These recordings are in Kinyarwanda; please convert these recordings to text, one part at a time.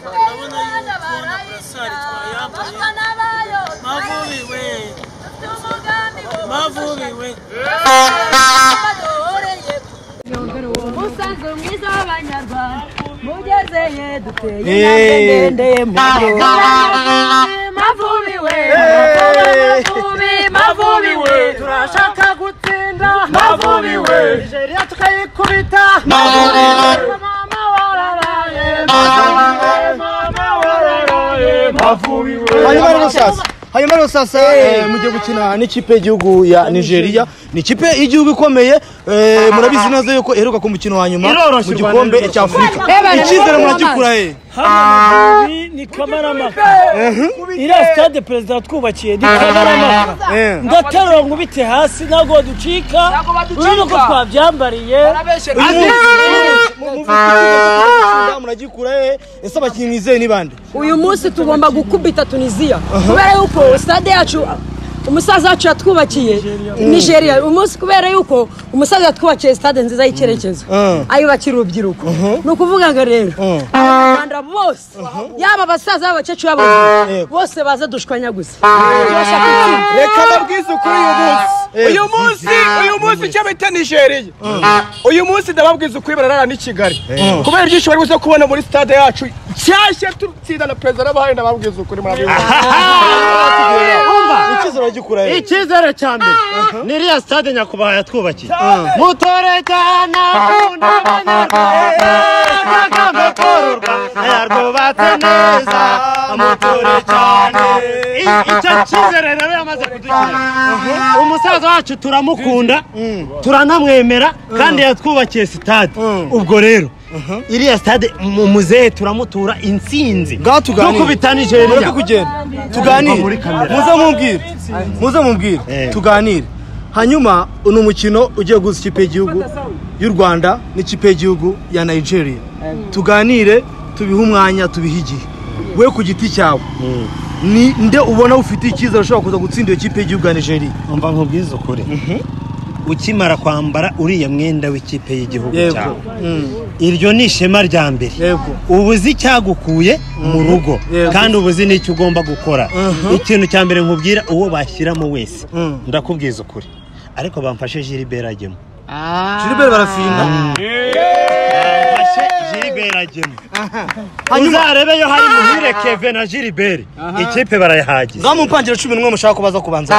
ndabona yuko na burasari twayambaye mavubiwe mavubiwe umusanzu mwiza w'abanyarwanda mugezeye duteye Hey. intambwe ndende mugo mavubiwe mavubi mavubiwe turashaka gutsinda mavubiwe nigeria tukayikubita mavubiwe mama warabaye mavubiwe hanyuma mama warabaye rero sasa hanyuma rero sasa eh, mugiye gukina n'ikipe y'igihugu ya nigeria ni ikipe y'igihugu ikomeye eh, murabizi neza yuko iheruka ku mukino wa nyuma mu gikombe cya afurika icyizere muragikura he hano ni ni kamarama iriya sitade perezida watwubakiye ni kamarama Eh. ndaterura nkubite hasi ntabwo baducika urabona ko twabyambariye Uyu munsi- mu- mu- mu- mu- mu- muragikura he ese abakinnyi mwizeye ni bande uyu munsi tugomba gukubita tunisiya kubera yuko stade yacu umusaza wacu yatwubakiye nigeria uyu munsi kubera yuko umusaza yatwubakiye stade nziza y'icyerekezo Mm. ayubakira urubyiruko ni ukuvuga ngo rero abanyarwanda bose yaba abasaza b'abakecuru b'abagore Yego. bose baza dushwanya gusa turashaka intsinzi. reka babwize ukuri uyu munsi Eh, uyu munsi uyu munsi icyo bita nigeriya uyu munsi ndababwiza ukuri bararara n'i kigali kubera ibyishimo bari buze kubona muri stade yacu nshyashya tutsinda na perezida n'abahari ndababwiza ukuri murabizi icyizere muragikura he icyizere cya mbere ni iriya stade nyakubahwa yatwubakiye mutore cyane akunda abanyarwanda akagamba kororwa yarwubatse neza mutore cyane I- icyo cyizere rero yamaze kudushyira umusaza wacu turamukunda turanamwemera kandi yatwubakiye sitade ubwo rero iriya stade mu muzehe turamutura intsinzi bwatuganire dukubita nigeria mureke kugenda tuganire muri kamera. muze mumbwire muze mumbwire Eh. tuganire hanyuma ni umukino ugiye guhuza ikipe y'igihugu y'u rwanda n'ikipe y'igihugu ya nigeria tuganire tubihe umwanya tubihe igihe we ku giti cyawe ni nde ubona ufite icyizere ushobora kuza gutsinda iyo kipe y'igihugu ya nigeria umva nkubwiza ukuri ukimara kwambara uriya mwenda w'ikipe y'igihugu yego cyawe Mm. iryo ni ishema rya mbere yego uba uzi icyagukuye mu rugo Yego. kandi uba uzi n'icyo ugomba gukora ikintu cya mbere nkubwira uwo bashyiramo wese Mm. ndakubwiza ukuri ariko bamfashe Gilbert agemo Gilbert barafinda bamfashe Gilbert agemo uzarebeyo hari muhire keve na Gilbert ikipe barayihagize ngaho mumpangire cumi n'umwe mushaka kubaza kubanza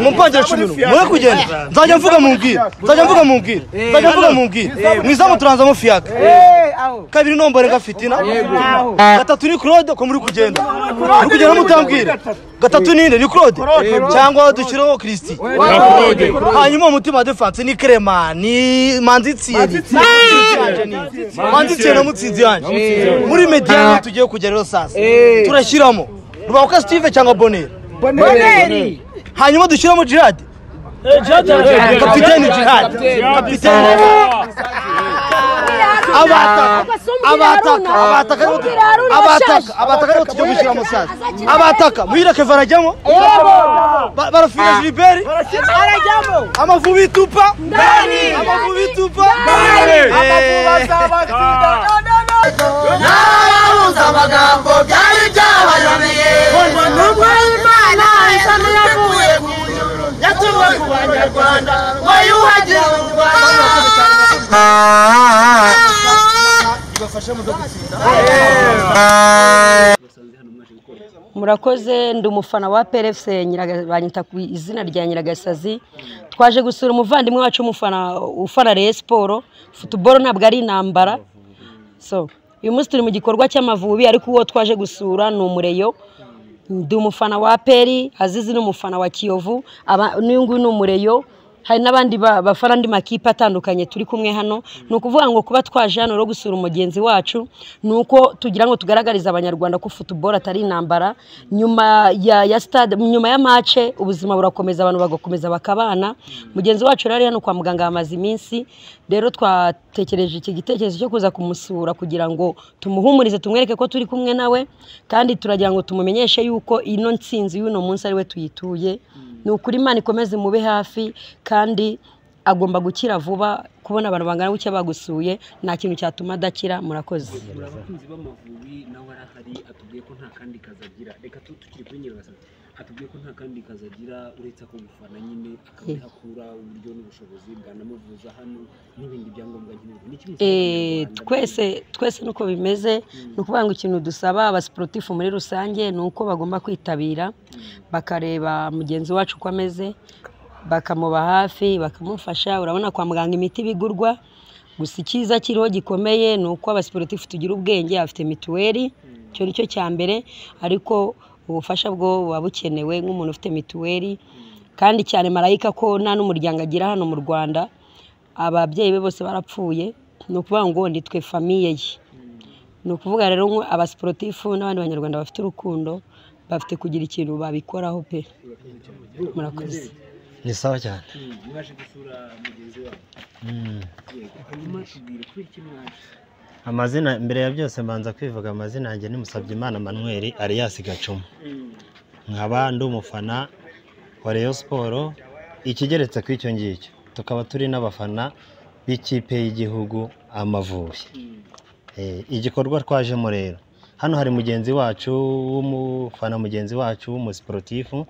mumpangire cumi n'umwe mure kugenda nzajya mvuga mumbwire nzajya mvuga mumbwire nzajya mvuga mumbwire mu izamu turanzamo fiyaka kabiri nombore nga fitina gatatu ni claude ko muri kugenda muri kugenda mutambwira gatatu ninde ni claude cyangwa dushyireho christi hanyuma umutima wa defanse ni krema ni manzi tsiyeri manzi tsiyeri na mutsinzi yanjye muri mediano tugiye kujya rero sasa turashyiramo rubabuka steve cyangwa bonera hanyuma dushyiramo jihad kapiteni jihad kapiteni abataka abataka abataka aribo tu- abataka abataka aribo tujya gushyiramo sasa abataka muhireke varajyamo Ba- barafira jiliberi amavubi itupa amavubi itupa murakoze ndi umufana wa PRFC Nyiraga- banyita ku izina rya Nyiragasazi twaje gusura umuvandimwe wacu umufana ufana Rayon Sport football ntabwo ari intambara so uyu munsi turi mu gikorwa cy'amavubi ariko uwo twaje gusura ni umureyo ndi umufana wa peri azizi ni umufana wa kiyovu aba- n'uyu nguyu ni umureyo hari n'abandi ba- bafana andi makipe atandukanye turi kumwe hano ni ukuvuga ngo kuba twaje hano rero gusura umugenzi wacu ni uko tugira ngo tugaragarize abanyarwanda ko futuboro atari intambara nyuma ya, ya stade nyuma ya mace ubuzima burakomeza abantu bagakomeza bakabana mugenzi wacu rero ari hano kwa muganga yamaze iminsi rero twatekereje iki gitekerezo cyo kuza kumusura kugira ngo tumuhumurize tumwereke ko turi kumwe nawe kandi turagira ngo tumumenyeshe yuko ino ntsinzi y'uno munsi ari we tuyituye ni ukuri imana ikomeze imube hafi kandi agomba gukira vuba kubona abantu bangana gutya bagusuye nta kintu cyatuma adakira murakoze abakunzi b'amavubi nawe arahari atubwiye ko nta kandi kazi agira reka tu tukiri kuri nyiragasazi atubwiye ko nta kandi kazi agira uretse ako gufana nyine akaba akura uburyo n'ubushobozi bwanamuvuza hano n'ibindi byangombwa nkenerwa ni kimwe Eh, twese twese nuko bimeze ni ukuvuga ngo ikintu dusaba abasiporutifu muri rusange ni uko bagomba kwitabira bakareba mugenzi wacu uko ameze bakamuba hafi bakamufasha urabona kwa muganga imiti bigurwa gusa icyiza kiriho gikomeye ni uko abasiporutifu tugira ubwenge afite mituweli icyo ni cyo cya mbere ariko ubufasha bwo buba bukenewe nk'umuntu ufite mituweli kandi cyane marayika ko nta n'umuryango agira hano mu rwanda ababyeyi be bose barapfuye ni ukuvuga ngo nitwe famiye ye ni ukuvuga rero ngo abasiporutifu n'abandi banyarwanda bafite urukundo bafite kugira ikintu babikoraho pe murakoze ni sawa cyane mwaje gusura mugenzi wawe yego hanyuma tubwire kubera iki mwaje amazina mbere ya byose mbanza kwivuga amazina yanjye nimusabye imana manweri ariyasi gacuma nkaba ndi umufana wa Rayon siporo ikigeretse ku icyo ngicyo tukaba turi n'abafana b'ikipe y'igihugu amavubi Eh, igikorwa twajemo rero hano hari mugenzi wacu w'umufana mugenzi wacu w'umusiporutifu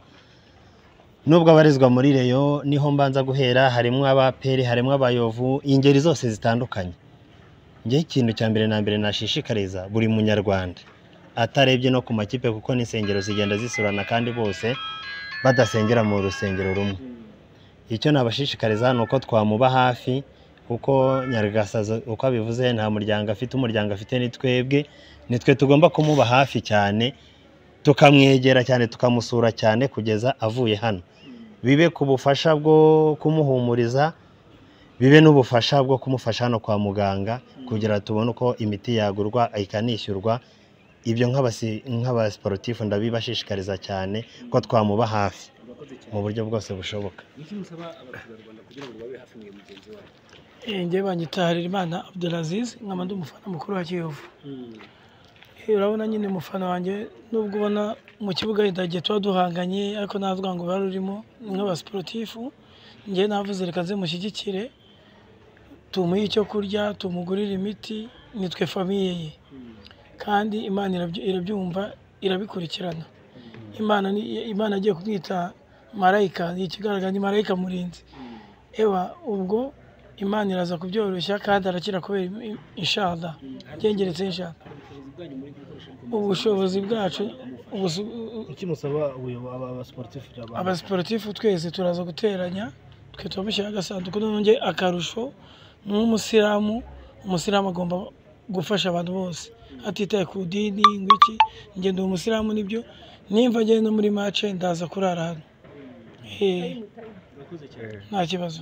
nubwo abarizwa muri reyo niho mbanza guhera harimo abaperi harimo abayovu ingeri zose zitandukanye njyewe ikintu cya mbere na mbere nashishikariza buri munyarwanda atarebye no ku makipe kuko n'insengero zigenda zisurana kandi bose badasengera mu rusengero rumwe icyo nabashishikariza ni uko twamuba hafi kuko nyaragasaza uko abivuze nta muryango afite umuryango afite ni twebwe ni twe tugomba kumuba hafi cyane tukamwegera cyane tukamusura cyane kugeza avuye hano bibe ku bufasha bwo kumuhumuriza bibe n'ubufasha bwo kumufasha hano kwa muganga kugira tubone uko imiti yagurwa ikanishyurwa ibyo nk'abasi- nk'abasiporutifu ndabibashishikariza cyane ko twamuba hafi mu buryo bwose bushoboka ni iki musaba abaturarwanda kugira ngo babe hafi mwe mugenzi wawe njye banyitaharira imana Abdelaziz nkaba ndi umufana mukuru wa Kiyovu Eh, urabona nyine umufana wanjye nubwo ubona mu kibuga wenda igihe tuba duhanganye ariko navuga ngo uruhare urimo ni nk'abasiporutifu njyewe navuze reka nze mushyigikire tumuhe icyo kurya tumugurire imiti nitwe famiye ye kandi imana irabyu- irabyumva irabikurikirana imana ni imana agiye kumwita marayika ni ikigaragara ni marayika murinzi ewa ubwo imana iraza kubyoroshya kandi arakira kubera im- inshallah byengeretse inshallah ubushobozi bwacu ubusu- iki musaba abasiporutifu abasiporutifu twese turaza guteranya twe turamushyiraho agasanduku none akarusho ni nk'umusilamu umusilamu agomba gufasha abantu bose atitaye ku dini ngo iki njye ndi umusilamu nibyo nimba njye no muri mace ndaza kurara hano Eh, nta kibazo